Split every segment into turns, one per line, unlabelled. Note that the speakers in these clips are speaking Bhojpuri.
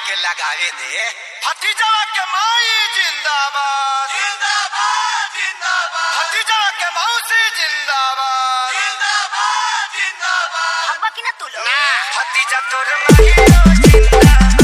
के लगावे दे भतीजवा के माई जिंदाबाद जिंदाबाद जिंदाबाद भतीजवा के मौसी जिंदाबाद जिंदाबाद जिंदाबाद
भगवा की ना तू लोग
ना भतीजा तोर माई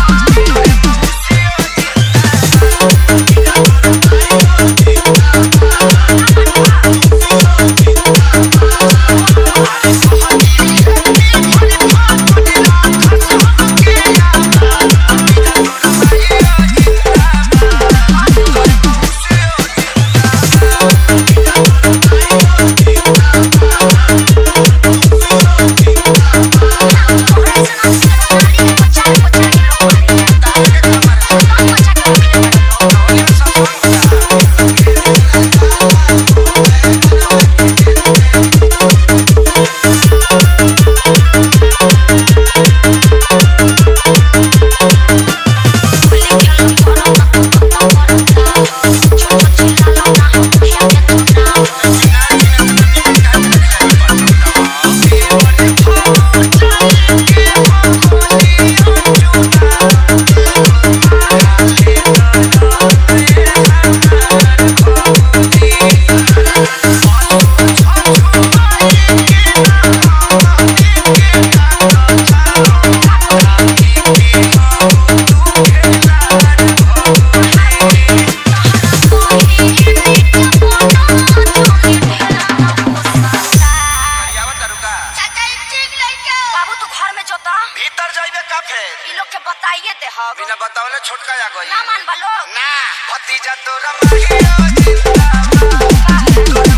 आवत रुका
बाबू तू घर में जोता
भीतर जाइबे का फेर
इ लोग के बताइए दे हम
बिना बतावले छोटका आ गई
ना मान बा लोग
ना भतीजा तोर माई जिंदाबाद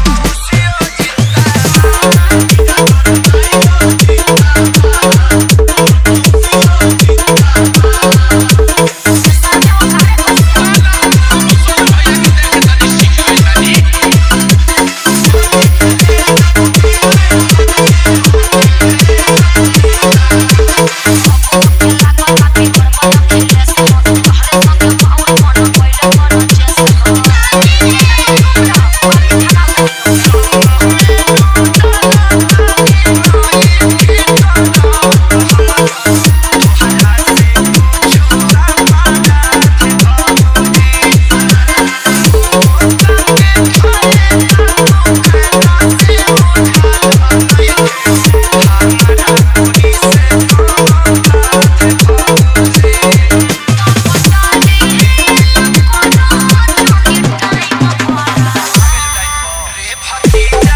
रे भतीजा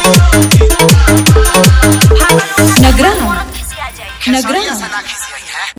नगरा
औरत खिसी आ जाए
नगरा
सना खिसियाई है